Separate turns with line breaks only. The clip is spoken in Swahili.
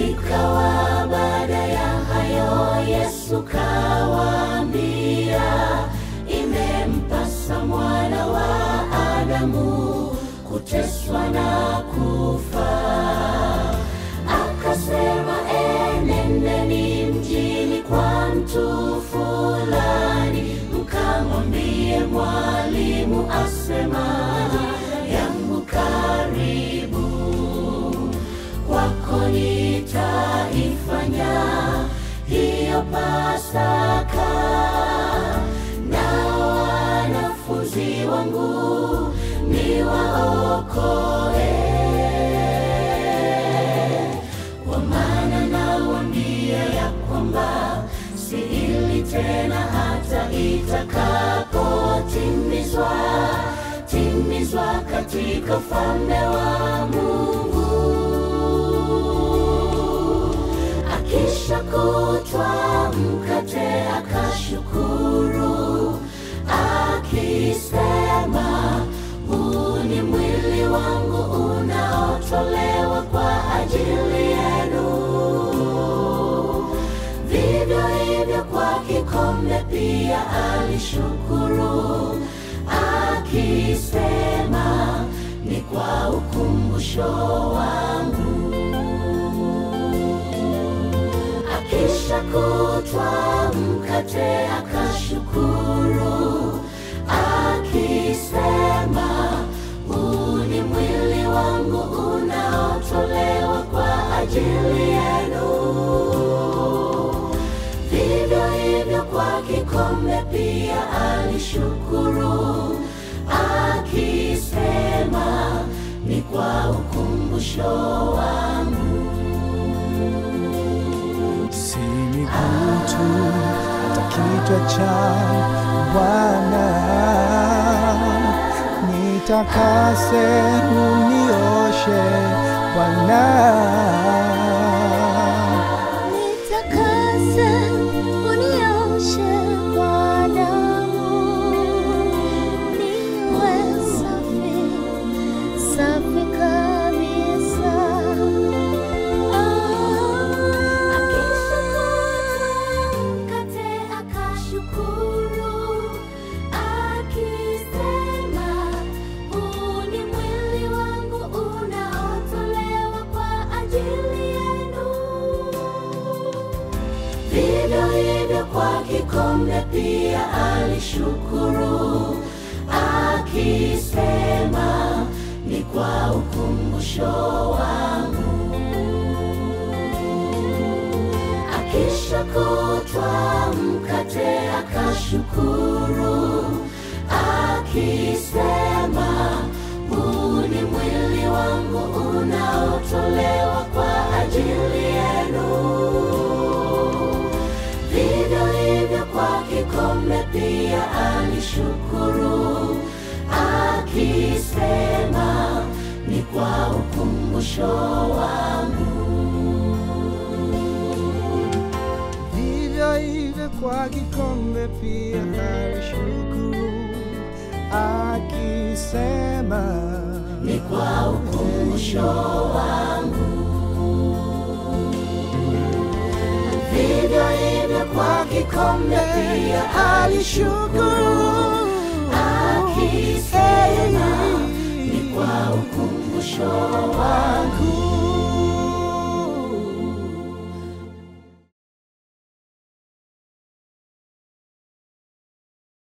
Ikawa baada ya hayo, Yesu kawaambia, imempasa mwana wa Adamu kuteswa na kufa. Akasema, enendeni mjini kwa mtu fulani, mkamwambie mwalimu asema, yangu karibu kwako nitaifanya hiyo Pasaka, na wanafunzi wangu niwaokoe. Kwa maana nawaambia ya kwamba si ili tena, hata itakapotimizwa timizwa katika ufalme wa Mungu. Akisha kutwa mkate akashukuru, akisema, huu ni mwili wangu unaotolewa kwa ajili yenu. Vivyo hivyo kwa kikombe pia alishukuru, akisema, ni kwa ukumbusho wangu. Akisha kutwa mkate akashukuru, akisema, huu ni mwili wangu unaotolewa kwa ajili yenu. Vivyo hivyo kwa kikombe pia alishukuru, akisema, ni kwa ukumbusho wangu.
si miguu tu, hata kichwa cha Bwana. Nitakase unioshe Bwana,
Nitakase unioshe kwa damu, niwe safi, safi kabisa.
Mkate akashukuru, akisema, huu ni mwili wangu unaotolewa kwa ajili yenu. Vivyo hivyo kwa kikombe pia alishukuru, akisema, ni kwa ukumbusho wangu. Akisha kutwa mkate akashukuru, akisema, huu ni mwili wangu unaotolewa kwa ajili yenu. Vivyo hivyo kwa kikombe pia alishukuru, akisema, ni kwa ukumbusho wangu.
vivyo hivyo kwa kikombe pia alishukuru, akisema
ni kwa ukumbusho wangu. Vivyo hivyo kwa kikombe pia alishukuru, akisema